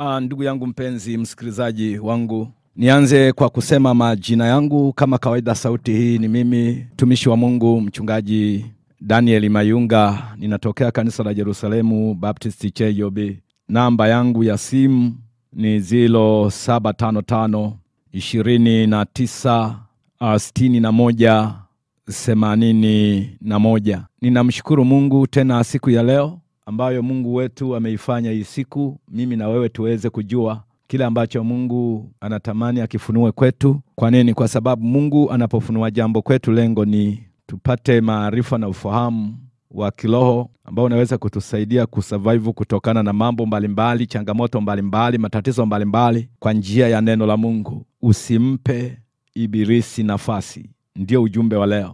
Uh, ndugu yangu mpenzi msikilizaji wangu, nianze kwa kusema majina yangu kama kawaida. Sauti hii ni mimi mtumishi wa Mungu mchungaji Daniel Mayunga, ninatokea kanisa la Jerusalemu Baptist Cheyobi. Namba yangu ya simu ni zilo saba tano tano ishirini na tisa sitini na moja themanini na moja. Ninamshukuru Mungu tena siku ya leo ambayo Mungu wetu ameifanya hii siku, mimi na wewe tuweze kujua kile ambacho Mungu anatamani akifunue kwetu. Kwa nini? Kwa sababu Mungu anapofunua jambo kwetu, lengo ni tupate maarifa na ufahamu wa kiroho ambao unaweza kutusaidia kusurvive kutokana na mambo mbalimbali, changamoto mbalimbali, matatizo mbalimbali kwa njia ya neno la Mungu. Usimpe ibilisi nafasi, ndio ujumbe wa leo,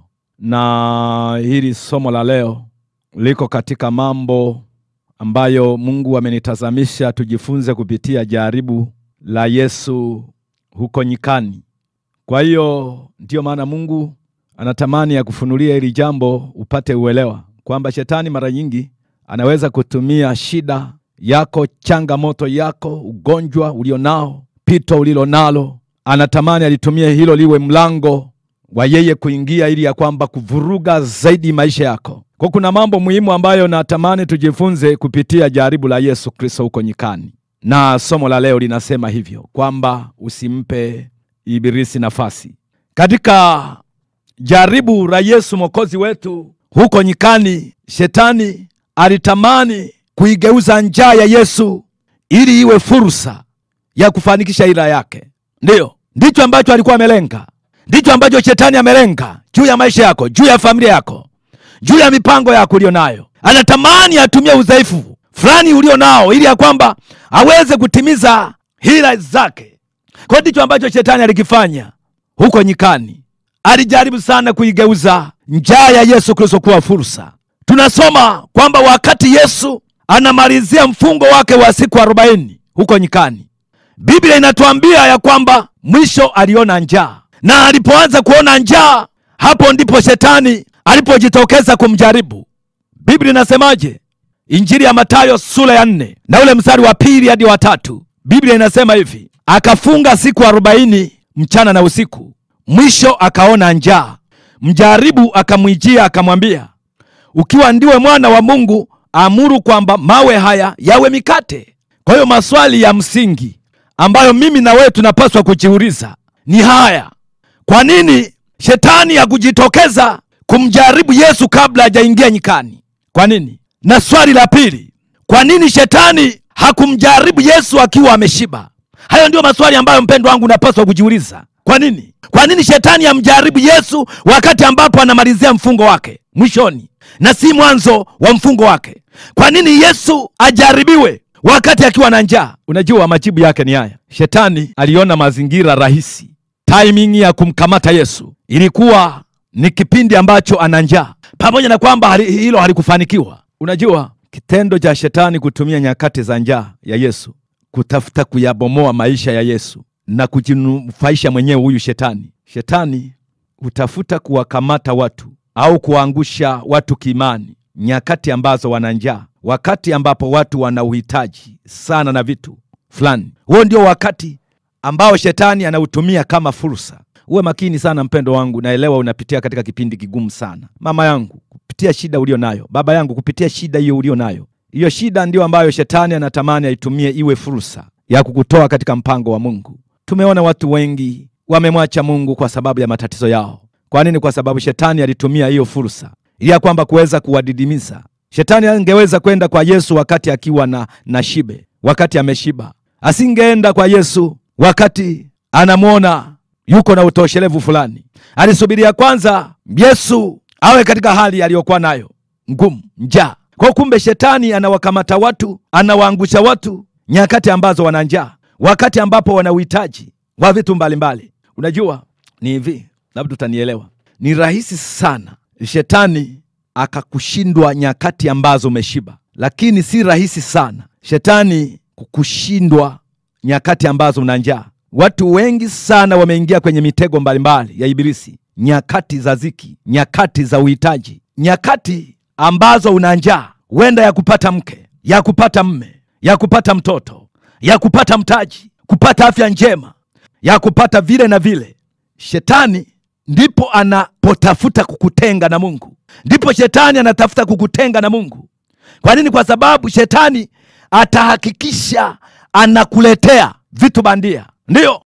na hili somo la leo liko katika mambo ambayo Mungu amenitazamisha tujifunze kupitia jaribu la Yesu huko nyikani. Kwa hiyo ndiyo maana Mungu anatamani ya kufunulia hili jambo upate uelewa kwamba shetani mara nyingi anaweza kutumia shida yako, changamoto yako, ugonjwa ulionao, pito ulilo nalo, anatamani alitumie hilo liwe mlango wa yeye kuingia ili ya kwamba kuvuruga zaidi maisha yako. Kwa kuna mambo muhimu ambayo natamani tujifunze kupitia jaribu la Yesu Kristo huko nyikani, na somo la leo linasema hivyo kwamba usimpe ibilisi nafasi. Katika jaribu la Yesu mwokozi wetu huko nyikani, shetani alitamani kuigeuza njaa ya Yesu ili iwe fursa ya kufanikisha ila yake. Ndiyo, ndicho ambacho alikuwa amelenga, ndicho ambacho shetani amelenga juu ya maisha yako, juu ya familia yako juu ya mipango yako ulio nayo. Anatamani atumie udhaifu fulani ulio nao ili ya kwamba aweze kutimiza hila zake. Kwa ndicho ambacho shetani alikifanya huko nyikani. Alijaribu sana kuigeuza njaa ya Yesu Kristo kuwa fursa. Tunasoma kwamba wakati Yesu anamalizia mfungo wake wa siku arobaini huko nyikani, Biblia inatuambia ya kwamba mwisho aliona njaa, na alipoanza kuona njaa, hapo ndipo shetani alipojitokeza kumjaribu. Biblia inasemaje? Injili ya Mathayo sura ya nne na ule mstari wa pili hadi wa tatu. Biblia inasema hivi, akafunga siku arobaini mchana na usiku, mwisho akaona njaa. Mjaribu akamwijia akamwambia, ukiwa ndiwe mwana wa Mungu, amuru kwamba mawe haya yawe mikate. Kwa hiyo maswali ya msingi ambayo mimi na wewe tunapaswa kujiuliza ni haya: kwa nini shetani hakujitokeza kumjaribu Yesu kabla hajaingia nyikani? Kwa nini? Na swali la pili, kwa nini shetani hakumjaribu Yesu akiwa ameshiba? Hayo ndio maswali ambayo mpendo wangu unapaswa kujiuliza. Kwa nini? Kwa nini shetani amjaribu Yesu wakati ambapo anamalizia mfungo wake mwishoni na si mwanzo wa mfungo wake? Kwa nini Yesu ajaribiwe wakati akiwa na njaa? Unajua majibu yake ni haya. Shetani aliona mazingira rahisi, timing ya kumkamata Yesu ilikuwa ni kipindi ambacho ana njaa, pamoja na kwamba hali, hilo halikufanikiwa. Unajua kitendo cha shetani kutumia nyakati za njaa ya Yesu kutafuta kuyabomoa maisha ya Yesu na kujinufaisha mwenyewe. Huyu shetani shetani hutafuta kuwakamata watu au kuwaangusha watu kiimani nyakati ambazo wana njaa, wakati ambapo watu wana uhitaji sana na vitu fulani. Huo ndio wakati ambao shetani anautumia kama fursa. Uwe makini sana mpendo wangu, naelewa unapitia katika kipindi kigumu sana. Mama yangu, kupitia shida ulio nayo, baba yangu, kupitia shida hiyo ulio nayo, hiyo shida ndio ambayo shetani anatamani aitumie iwe fursa ya kukutoa katika mpango wa Mungu. Tumeona watu wengi wamemwacha Mungu kwa sababu ya matatizo yao. Kwa nini? Kwa sababu shetani alitumia hiyo fursa ili ya kwamba kuweza kuwadidimiza. Shetani angeweza kwenda kwa Yesu wakati akiwa na, na shibe, wakati ameshiba. Asingeenda kwa Yesu wakati anamwona yuko na utoshelevu fulani. Alisubiria kwanza Yesu awe katika hali aliyokuwa nayo ngumu, njaa. Kwa kumbe, shetani anawakamata watu, anawaangusha watu nyakati ambazo wana njaa, wakati ambapo wana uhitaji wa vitu mbalimbali. Unajua ni hivi, labda utanielewa. Ni rahisi sana shetani akakushindwa nyakati ambazo umeshiba, lakini si rahisi sana shetani kukushindwa nyakati ambazo una njaa. Watu wengi sana wameingia kwenye mitego mbalimbali ya Ibilisi nyakati za ziki, nyakati za uhitaji, nyakati ambazo una njaa, huenda ya kupata mke, ya kupata mme, ya kupata mtoto, ya kupata mtaji, kupata afya njema, ya kupata vile na vile. Shetani ndipo anapotafuta kukutenga na Mungu, ndipo shetani anatafuta kukutenga na Mungu. Kwa nini? Kwa sababu shetani atahakikisha anakuletea vitu bandia. Ndiyo,